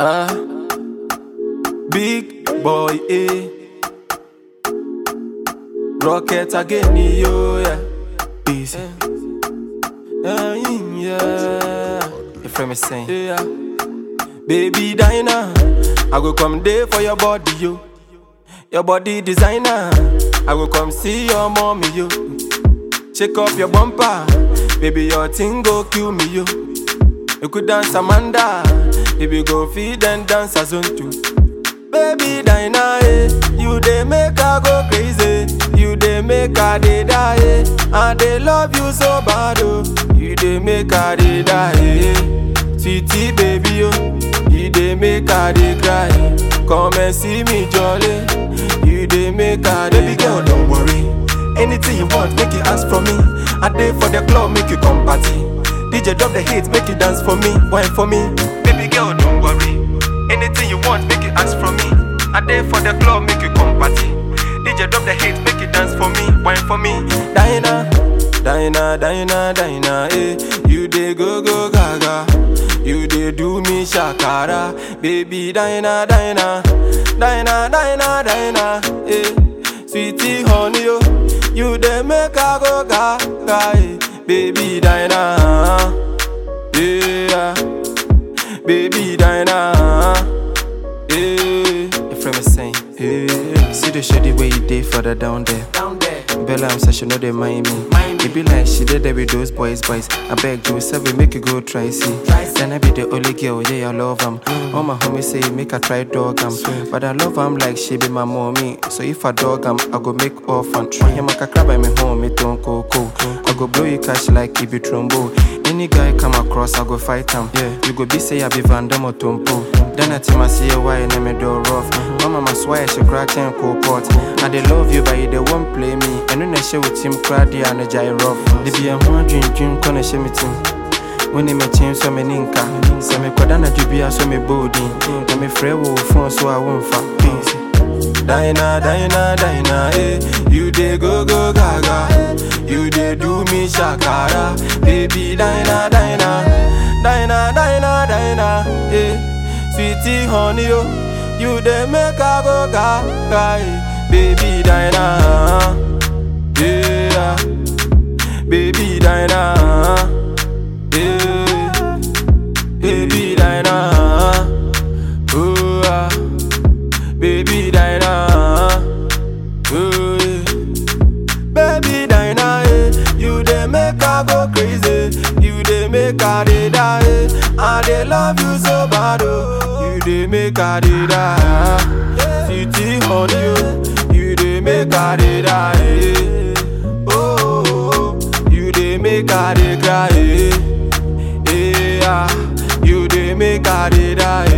Ah, big boy, eh. Rocket again, yo, yeah. Easy. Yeah, yeah. You feel me saying? Yeah. Baby Dinah, I go come there for your body, yo. Your body designer, I go come see your mommy, yo. Shake up your bumper, baby, your thing go kill me, yo. You could dance Amanda, baby, go feed and dance as on too. Baby Dinah, eh, you dey make her go crazy, you dey make her dey die, eh. I dey love you so bad, oh, you dey make her dey die, eh. Sweetie baby, oh, you dey make her dey cry. Come and see me jolly, you dey make her dey Baby girl, don't worry. Anything you want, make you ask from me. I dey for the club, make you come party. DJ drop the hits, make you dance for me, wine for me. Baby girl, don't worry. Anything you want, make you ask from me. I dey for the club, make you come party. DJ drop the hits, make you dance for me, wine for me. Dinah, Dinah, Dinah, Dinah, eh. You dey go go gaga, you dey do me shakara, baby Dinah, Dinah, Dinah, Dinah, Dinah, eh. Sweetie honey, yo, you dey make her go gaga, eh. Baby Dinah, yeah, baby Dinah, yeah. You feel me saying? Yeah. See the shady way you did for the down there. Down there, Bella, I'm such she know they mind me. Mind me. It be like she did there with those boys, boys. I beg you, seven make you go try see. Try see. Then I be the only girl, yeah, I love him. All my homies say make I try dog him, but I love him like she be my mommy. So if I dog him, I go make orphan. Try him like a crab by me home, me don't go go. I go blow you cash like it be trombo. Any guy come across, I go fight him. Yeah, you go be say I be Van Damme or Tompo. Then I tell my see why you name me do rough. Mama must swear she crack and cold pot. I they love you, but you they won't play me. And when I share with him, cry the and a jai rough. They be a one dream dream, gonna share me team. When they me change so me ninka. So me kodana jubia so me body. Na me frɛ wo phone so I won't fuck. Dinah, Dinah, Dinah, eh. You dey go go gaga. You dey do me shakara, baby Dinah, Dinah, Dinah, Dinah, Dinah, eh. Sweetie honey, yo, you dey make her go gaga, eh. baby Dinah, yeah, baby Dinah, yeah, baby Dinah, oh, ah. baby Dinah, oh, yeah. Baby Dinah, eh, you dey make her go crazy. You dey make her dey die. eh. I dey love you so bad, oh. You dey make her dey die. Sweetie honey, oh. You dey make her dey die. eh. Oh, oh, oh. you dey make her dey cry. eh. Eh, ah. You dey make her dey die.